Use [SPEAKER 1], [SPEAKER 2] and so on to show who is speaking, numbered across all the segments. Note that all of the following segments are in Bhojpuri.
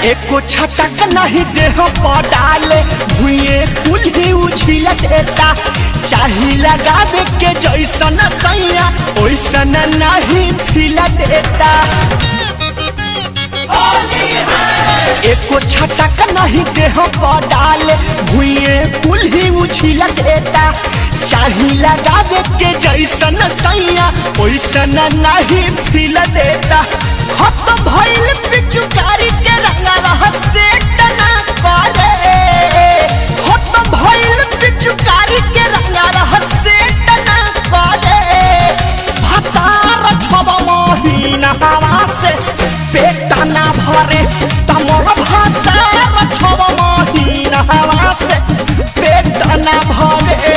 [SPEAKER 1] एको छटक नहीं देह पर डाले भुए कुल ही उछिल देता चाही लगावे के जैसन सैया ओइसन नहीं फिल देता एको छटक नहीं देह पर डाले भुए कुल ही उछिल देता चाही लगावे के जैसन सैया ओइसन नहीं फिल देता खत भइल पिचुकारी के रंगा रह से टना करे खत भइल पिचुकारी के रंगा रह से टना करे भतार छब महीना हवा से पेट ना भरे तमर भतार छब महीना हवा से पेट ना भरे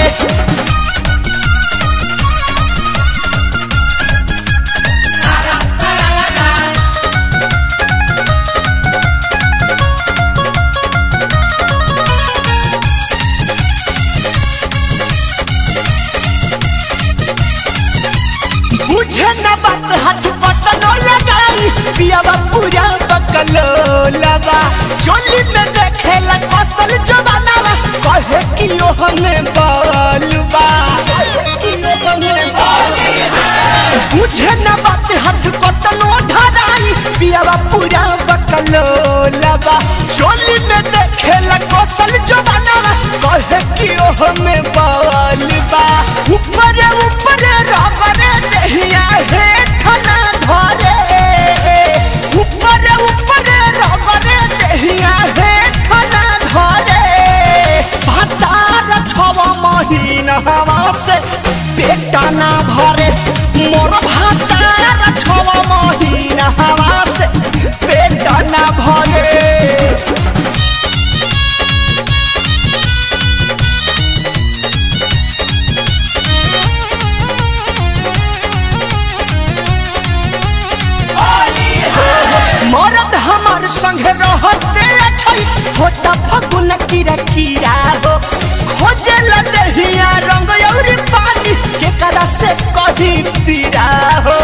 [SPEAKER 1] बुझे न बात हाथ पटनो लगाई पियावा पूरा बकलो लगा चोली में देखेला कसल जवाना कहे कि ओ हमें बालबा बुझे न बात हाथ पटनो धराई पियावा पूरा बकलो लगा चोली में देखेला कसल जवाना कहे कि ओ हमें बालबा ऊपर ऊपर रगरे देहिया हेठ ना धरे ऊपर ऊपर रगरे देहिया हेठ ना धरे भतार छव महीना हवा से पेट ना भरे मोर भतार छव महीना हवा से पेट ना भरे मरद हमार संग रहते छै होता फगुन कीरा कीरा हो खोजे लदहिया रंग औरी पानी के करा से कही पीरा हो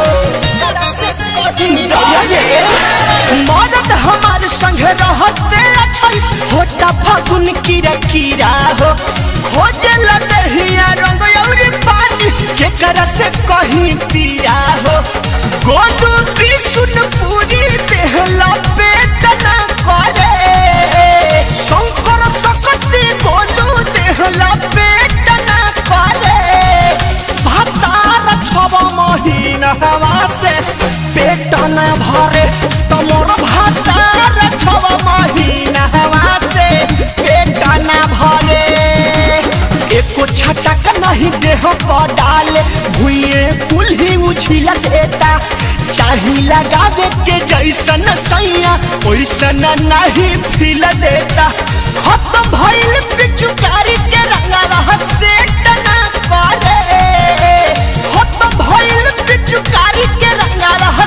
[SPEAKER 1] मरद हमार संग रहते छै होता फगुन कीरा कीरा हो खोजे लदहिया रंग औरी पानी के करा से कही पीरा हो गोदू बिसुन पूरी बेहला पेट ना करे शंकर सकती गोदू देहला पेट ना करे भतार छब महीना हवा से पेट ना भरे तमोर भतार छब महीना हवा से पेट ना भरे एको छटक नहीं देह पर डाले भुए कुल ही उछिल देता चाही लगावे के जैसन सैया ओइसन नहीं फिल देता खत भइल पिचुकारी के रंगा रह से टना करे खत भइल पिचुकारी के रंगा रह